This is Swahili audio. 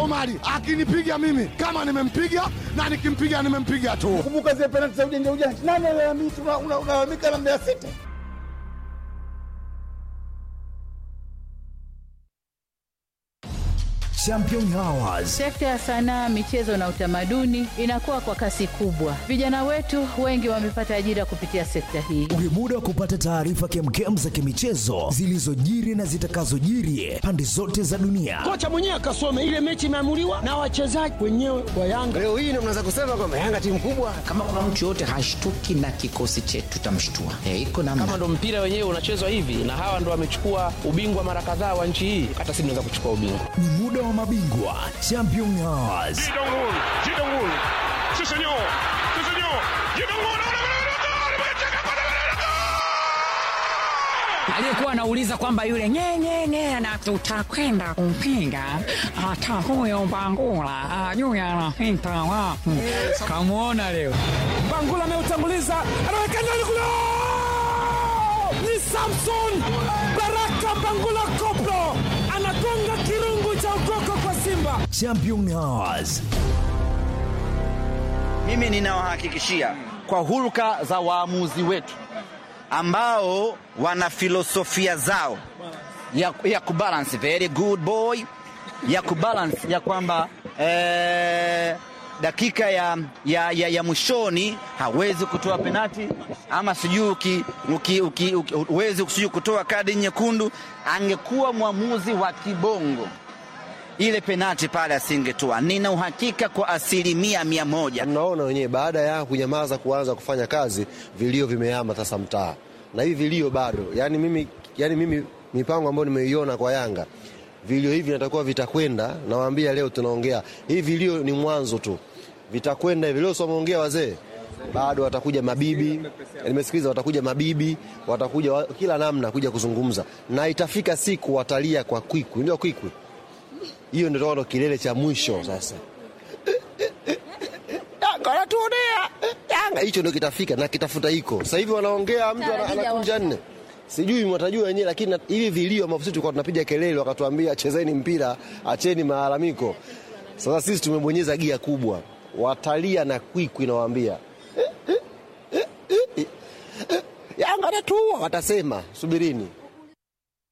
Omari akinipiga mimi kama nimempiga na nikimpiga nimempiga tu. Kumbuka zile penalti za ujanja ujanja, nani alalamika? Unalalamika na Mbeya City. Champion Hours. Sekta ya sanaa, michezo na utamaduni inakuwa kwa kasi kubwa. Vijana wetu wengi wamepata ajira kupitia sekta hii. Ni muda wa kupata taarifa kemkem za kimichezo zilizojiri na zitakazojiri pande zote za dunia. Kocha mwenyewe akasome ile mechi imeamuliwa na wachezaji wenyewe wa Yanga. Leo hii ndio mnaweza kusema kwamba Yanga timu kubwa. Kama kuna mtu yoyote hashtuki na kikosi chetu, tutamshtua. E, iko namna. Kama ndo mpira wenyewe unachezwa hivi na hawa ndo wamechukua ubingwa mara kadhaa wa nchi hii, hata sisi tunaweza kuchukua ubingwa. Ni muda wa mabingwa Champion Hours. aliyekuwa anauliza kwamba yule nyenyenye na tutakwenda kumpinga hata huyo Bangula ajui anapita wapi. Kamwona leo Bangula ameutanguliza, anaweka ndani kule, ni Samson Baraka Bangula Koplo anagonga kirungu cha ukoko kwa Simba. Champion Hours. Mimi ninawahakikishia kwa hulka za waamuzi wetu ambao wana filosofia zao ya, ya kubalance very good boy ya kubalance ya kwamba eh, dakika ya, ya, ya, ya mwishoni hawezi kutoa penati ama sijui uki, uki, uki, uki, huwezi sijui kutoa kadi nyekundu. Angekuwa mwamuzi wa kibongo ile penati pale asingetoa. Nina uhakika kwa asilimia mia moja. Mnaona wenyewe, baada ya kunyamaza kuanza kufanya kazi, vilio vimehama sasa mtaa, na hivi vilio bado. Yani mimi, yani mimi mipango ambayo nimeiona kwa Yanga, vilio hivi natakuwa vitakwenda. Nawaambia leo tunaongea hivi, vilio ni mwanzo tu, vitakwenda hivi. Leo someongea wazee bado watakuja mabibi, nimesikiliza, watakuja mabibi, watakuja wa, kila namna kuja kuzungumza, na itafika siku watalia kwa kwikwi, ndio kwikwi hiyo ndio ndo kilele cha mwisho sasa. Yanga wanatuonea Yanga, hicho ndio kitafika na kitafuta iko sasa hivi. Wanaongea mtu anakunja nne, sijui mwatajua wenyewe, lakini hivi vilio ambavyo sisi tulikuwa tunapiga kelele, wakatuambia chezeni mpira, acheni malalamiko. Sasa sisi tumebonyeza gia kubwa, watalia na kwikwi, nawaambia Yanga anatuua, watasema subirini.